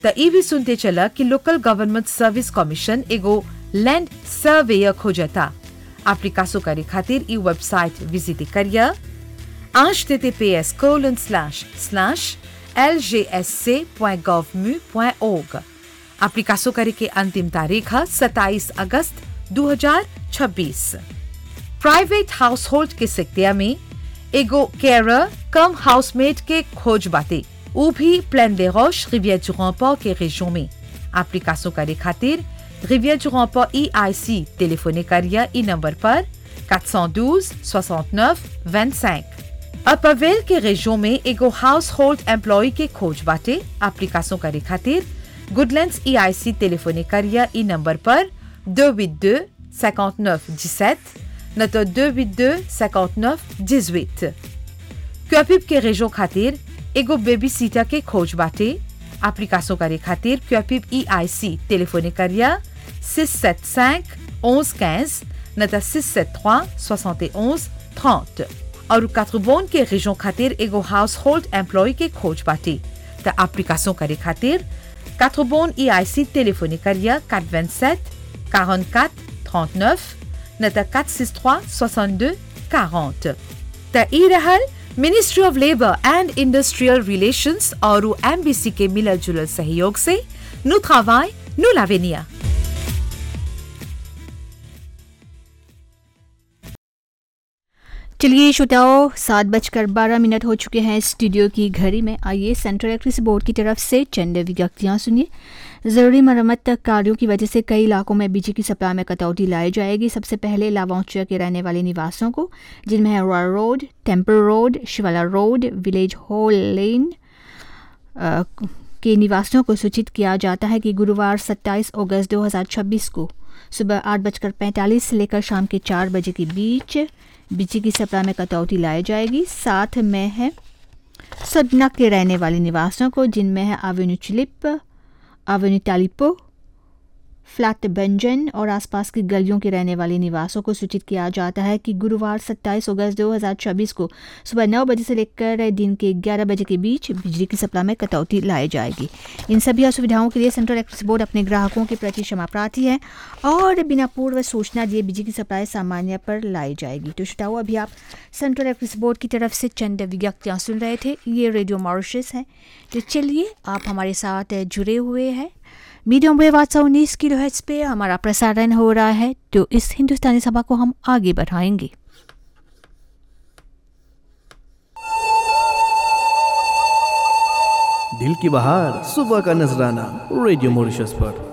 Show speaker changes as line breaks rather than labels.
त ई भी सुनते चला कि लोकल गवर्नमेंट सर्विस कमीशन एगो लैंड सर्वेयर खोजता एप्लीकासो करे खातिर ई वेबसाइट विजिट करिया https colon slash slash lgsc.gov.mu.org एप्लीकासो करे के अंतिम तारीख है 27 अगस्त 2026 प्राइवेट हाउस होल्ड के सेक्टर में एगो केयर कम हाउसमेट के खोज बाटे ऊ भी Plaine des Roches Rivière du Rempart के région में एप्लीकासो करे खातिर रिवियर du Rempart EIC टेलीफोने करिया ई नंबर पर 412 69 25 अपवेल के रेजो में एगो हाउस होल्ड एम्प्लॉय के खोज बाटे एप्लीकासो करे खातिर गुडलैंड्स ईआईसी टेलीफोने करिया ई नंबर पर 282 59 17 न तो 282 59 18 क्यूपिप के रेजो खातिर एगो बेबी सीटर के खोज बाटे एप्लीकासो करे खातिर क्यूपिप ईआईसी टेलीफोने करिया 675 11 15 न तो 673 71 30 और कात्रबोन के रेजो खातिर एगो हाउस होल्ड एम्प्लॉय के खोज बाटे त एप्लीकासो करे खातिर कात्रबोन ईआईसी टेलीफोने करिया 427 44 39 न त 463 62 40 त ई रहल ministry of labour and industrial relations और एमबीसी के मिलल जुलल सहयोग से नु travail, नु l'avenir
चलिए श्रोताओं सात बजकर बारह मिनट हो चुके हैं स्टूडियो की घड़ी में आइए सेंट्रल इलेक्ट्रिसिटी बोर्ड की तरफ से चंद विज्ञप्तियाँ सुनिए ज़रूरी मरम्मत कार्यों की वजह से कई इलाकों में बिजली की सप्लाई में कटौती लाई जाएगी सबसे पहले लावाउंचिया के रहने वाले निवासियों को जिनमें है royal road temple road Shivala road village hall lane अ, के निवासियों को सूचित किया जाता है कि गुरुवार 27 अगस्त 2026 को सुबह आठ बजकर पैंतालीस से लेकर शाम के चार बजे के बीच बिजली की सप्लाई में कटौती लाई जाएगी साथ में है सदना के रहने वाले निवासियों को जिनमें है एवेन्यू चिलिप एवेन्यू टालिपो फ्लैट बंजन और आसपास की गलियों के रहने वाले निवासों को सूचित किया जाता है कि गुरुवार 27 अगस्त 2024 को सुबह नौ बजे से लेकर दिन के 11 बजे के बीच बिजली की सप्लाई में कटौती लाई जाएगी इन सभी असुविधाओं के लिए सेंट्रल इलेक्ट्रिसिटी बोर्ड अपने ग्राहकों के प्रति क्षमा प्रार्थी है और बिना पूर्व सूचना दिए बिजली की सप्लाई सामान्य पर लाई जाएगी तो श्रोताओं अभी आप सेंट्रल इलेक्ट्रिसिटी बोर्ड की तरफ से चंद विज्ञप्तियाँ सुन रहे थे ये रेडियो मॉरिशस है तो चलिए आप हमारे साथ जुड़े हुए हैं मीडियम वेव आठ सौ उन्नीस किलो पे हमारा प्रसारण हो रहा है तो इस हिंदुस्तानी सभा को हम आगे बढ़ाएंगे
दिल की बहार सुबह का नजराना रेडियो मॉरिशस पर